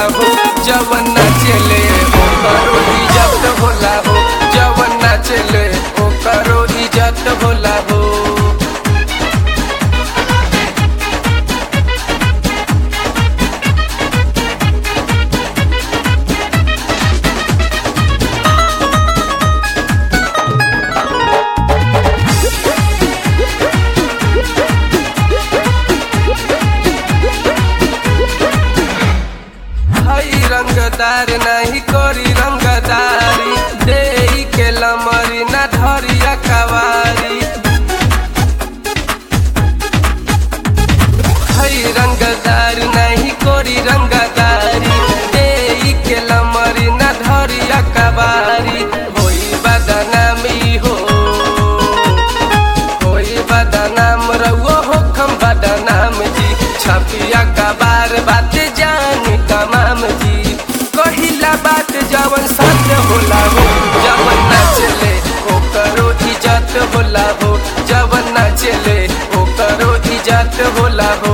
हो जवन नाचेले ओकरो इज्जत होला हो जवन नाचेले ओकरो इज्जत होला हो हई रंगदार नहीं करी रंगदारी दे के लमरी ना धरिया कवारी हई रंगदार नहीं करी रंगदारी दे के लमरी ना धरिया कवारी होई बदनामी हो होई बदनाम रउओ हो खम बदनाम जी छपिया कबार बात जान तमाम जी कहिला बात जवन सत्य होला हो जवन नाचले ओकरो इज्जत होला हो जवन नाचले ओकरो इज्जत होला हो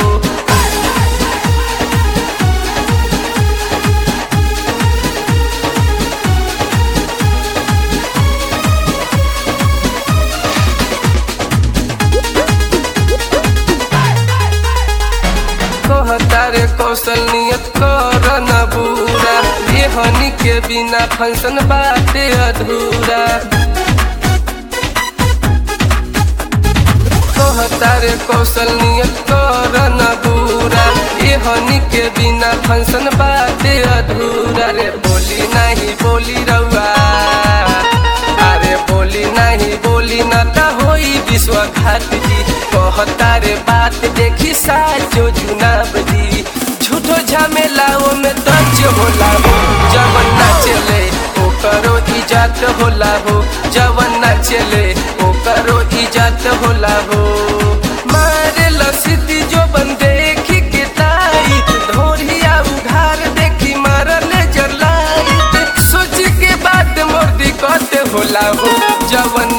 कहतारे कौशल नियत कर न बुरा रेहनी के बिना फंक्शन बाटे अधूरा कहतारे कौशल नियत कर न बुरा रेहनी के बिना फंक्शन बाटे अधूरा रे बोली नहीं बोली रउआ अरे बोली नहीं बोली न त होई विश्वघात जी कहतारे बात देखी साचो जुनाब जी झूठो झमेला में तज होला हो जवन नाचले ओकरो इज्जत होला हो जवन नाचले ओकरो इज्जत होला हो मारे लसिती जो बन देखी के ताई धोरिया उघार देखी मारले जलाई सोच के बात मोर दिक्कत होला हो जवन